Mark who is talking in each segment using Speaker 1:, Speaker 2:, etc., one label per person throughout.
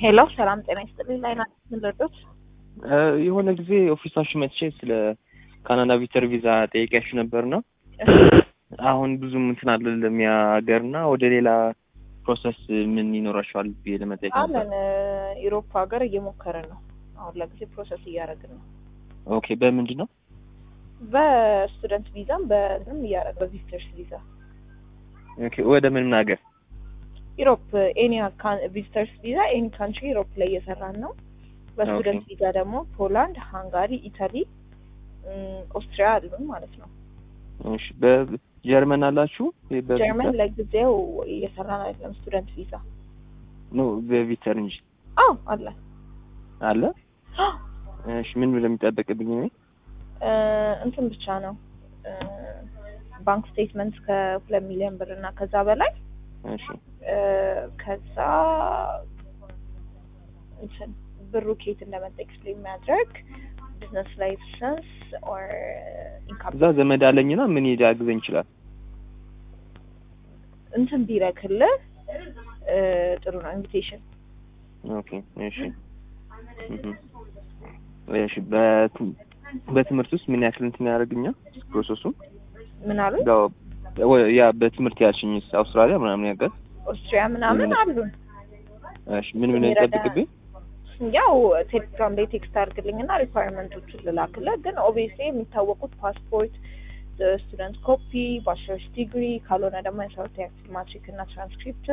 Speaker 1: ሄሎ ሰላም ጤና ይስጥልኝ። ላይ ናት ምንለዶች
Speaker 2: የሆነ ጊዜ ኦፊሳችሁ መጥቼ ስለ ካናዳ ቪተር ቪዛ ጠይቂያችሁ ነበርና አሁን ብዙም እንትን አይደለም ያ ሀገርና ወደ ሌላ ፕሮሰስ ምን ይኖራችኋል ብዬ ለመጠየቅ ነበር።
Speaker 1: አለን ኢሮፕ ሀገር እየሞከርን ነው። አሁን ለጊዜ ፕሮሰስ እያደረግን ነው።
Speaker 2: ኦኬ በምንድን ነው?
Speaker 1: በስቱደንት ቪዛም በንም እያደረግ በቪዚተርስ ቪዛ
Speaker 2: ኦኬ ወደ ምን ሀገር?
Speaker 1: ኢሮፕ ኤኒ ቪዚተርስ ቪዛ ኤኒ ካንትሪ ኢሮፕ ላይ እየሰራን ነው። በስቱደንት ቪዛ ደግሞ ፖላንድ፣ ሃንጋሪ፣ ኢታሊ፣ ኦስትሪያ አሉን ማለት ነው።
Speaker 2: እሺ በጀርመን አላችሁ?
Speaker 1: ጀርመን ለጊዜው እየሰራን አይደለም። ስቱደንት ቪዛ
Speaker 2: ኖ በቪተር እንጂ
Speaker 1: አዎ አለ
Speaker 2: አለ። እሺ ምን እንደሚጠበቅብኝ ነው?
Speaker 1: እንትን ብቻ ነው ባንክ ስቴትመንት ከሁለት ሚሊዮን ብር እና ከዛ በላይ
Speaker 2: እሺ
Speaker 1: ከዛ እንትን ብሩ ኬት እንደመጣ ኤክስፕሌን የሚያደርግ ቢዝነስ ላይሰንስ ኦር ኢንካም
Speaker 2: እዛ ዘመድ አለኝና ምን ሊያግዘኝ ይችላል?
Speaker 1: እንትን ቢረክልህ ጥሩ ነው። ኢንቪቴሽን
Speaker 2: ኦኬ እሺ እህ እሺ በት- በትምህርት ውስጥ ምን ያክል እንትን ያደርግኛል ፕሮሰሱ?
Speaker 1: ምን አሉ
Speaker 2: ያው ያ በትምህርት ያልሽኝ አውስትራሊያ ምናምን ያገር
Speaker 1: ኦስትሪያ ምናምን
Speaker 2: ምን-
Speaker 1: አሉን።
Speaker 2: እሺ ምን ምን ይጠብቅብኝ?
Speaker 1: ያው ቴሌግራም ላይ ቴክስት አድርግልኝ እና ሪኳየርመንቶቹን ልላክልህ። ግን ኦብቪየስሊ የሚታወቁት ፓስፖርት፣ ስቱደንት ኮፒ፣ ባችለርስ ዲግሪ ካልሆነ ደግሞ የሰሩት ያክል ማትሪክ እና ትራንስክሪፕት፣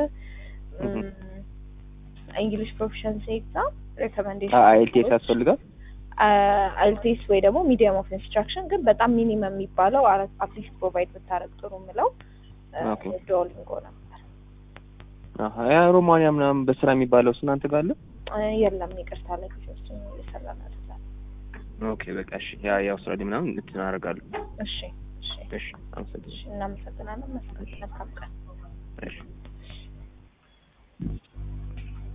Speaker 1: እንግሊሽ ፕሮፊሸንሲ ኤግዛም፣ ሬኮሜንዴሽን
Speaker 2: አይኤልቲኤስ ያስፈልጋል?
Speaker 1: አይልቴስ ወይ ደግሞ ሚዲየም ኦፍ ኢንስትራክሽን ግን በጣም ሚኒመም የሚባለው አትሊስት ፕሮቫይድ ብታደረግ ጥሩ የምለው
Speaker 2: ኦኬ።
Speaker 1: ዶሊንጎ ነበር።
Speaker 2: አሀ ያ ሮማንያ ምናምን በስራ የሚባለው እናንተ ጋር አለ?
Speaker 1: የለም ይቅርታ፣ ለጊዜ ውስጥ እየሰራን አይደለም።
Speaker 2: ኦኬ በቃ እሺ። ያ የአውስትራሊያ ምናምን እንትን አደርጋለሁ።
Speaker 1: እሺ እሺ
Speaker 2: እሺ አመሰግናለሁ።
Speaker 1: እሺ፣ እናመሰግናለን። መልካም ቀን።
Speaker 2: እሺ